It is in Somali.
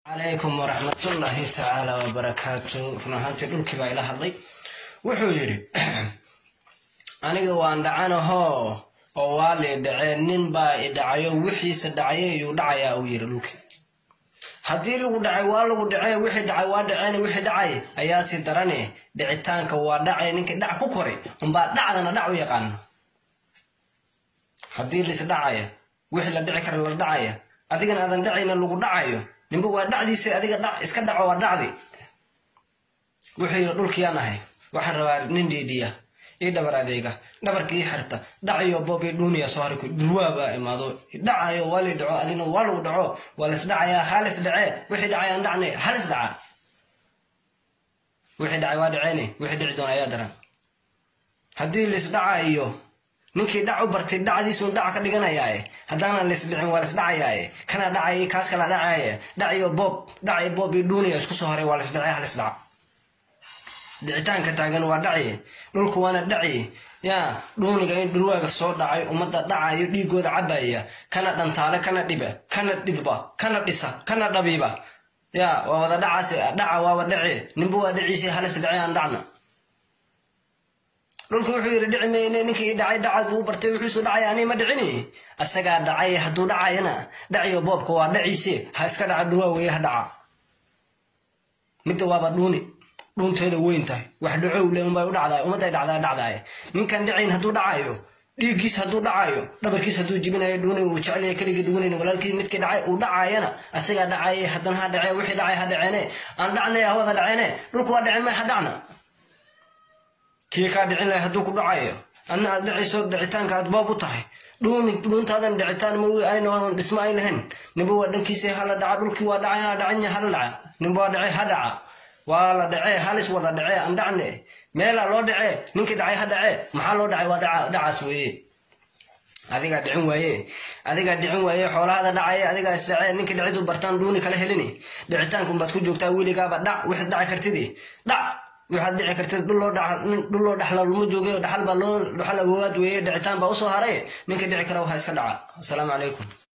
calaykum waraxmatullaahi tacaala wabarakaatu run ahaantii dhulkii baa ila hadlay wuxuu yidhi aniga waan dhacanahoo oo waa lii dhacee nin baa i dhacayo wixiisa dhacay yuu dhacayaa uu yidhi dhulkii haddii lagu dhacay waa lagu dhacee wixii dhacay waa dhaceen wixii dhacay ayaasi darane dhicitaanka waa dhacay ninkii dhac ku koray unbaa dhacdana dhac u yaqaano haddii lis dhacaya wixii la dhici kara la dhacaya adigana aadan dhacayna lagu dhacayo ninba waa dhacdiisa adiga dhac iska dhaco waa dhacdi wuxuu yidhi dhulkiyaan ahay waxaan rabaa nin dhiidhiya ii dhabar adeega dhabarka ii xirta dhacayo boob ii dhuuniya soo harku dhurwaa baa imaado dhacayo waa lii dhaco adina waa lagu dhaco waa lis dhacayaa halis dhacee wixii dhacay aan dhacnay halis dhaca wixii dhacay waa dhaceene wixii dhici doona ayaa daran haddii lis dhacayo ninkii dhac u bartay dhacdiisun dhac ka dhiganayaaye haddaanan laisdhicin waa laisdhacayaaye kana dhacay kaas kala dhacaye dhaciyo boob dhacay boob io dhuuniya isku soo horay waa laisdhacay halisdhac dhicitaanka taagan waa dhaci dhulku waana dhaci yaa dhuuniga in dhurwaaga soo dhacay ummadda dhacayo dhiigooda cabaya kana dhantaale kana dhiba kana dhidba kana dhisa kana dhabiiba yaa waa wada dhacaas dhaca waaba dhaci ninba waa dhaciisi halis dhace aan dhacna dhulku wuxuu yidhi dhici mayne ninkii dhacay dhacad uu bartay wuxuusu dhacay ani ma dhicini asagaa dhacay hadduu dhacayana dhaciyo boobka waa dhaciise ha iska dhaca dhuwaa weeye ha dhaca midda waaba dhuuni dhuunteeda weyn tahay wax dhacowle unbay u dhacdaay ummadday dhacdaa dhacdaay ninkan dhicayn hadduu dhacayo dhiiggiis hadduu dhacayo dhabarkiis hadduu jibinayo dhuuni uu jecelyahay keligii dhugunayn walaalkii midkii dhacay uu dhacayana asagaa dhacaye haddana ha dhacee wixii dhacay ha dhaceene aan dhacnay hawada dhaceene dhulku waa dhacen may ha dhacna kii kaa dhicin lahay hadduu ku dhacayo adna aad dhacayso dhicitaanka aad boob u tahay dhuuni dhuuntaadan dhicitaan ma aynoon dhismo ay lahayn ninba waa dhankiisa hala dhaca dhulkii waa dhacay dhacanya hala dhaca ninba waa dhacay ha dhaca waa la dhacee halis wada dhacee aan dhacne meelaa loo dhacee ninkii dhacay ha dhacee maxaa loo dhacay waa dhacaas weeye adigaa dhicin waaye adigaa dhicin waaye xoolahada dhacaye adigaa isdhacee ninkii dhicidu bartaan dhuuni kala helini dhicitaankunbaad ku joogtaa weligaaba dhac wixii dhaci kartidi dhac waxaad dhici kartid dhul loo dhaxla lama joogay dhaxal baa loo dhaxal awoowaad weeye dhicitaan baa usoo haray ninka dhici kara waxaa iska dhaca asalaamu calaykum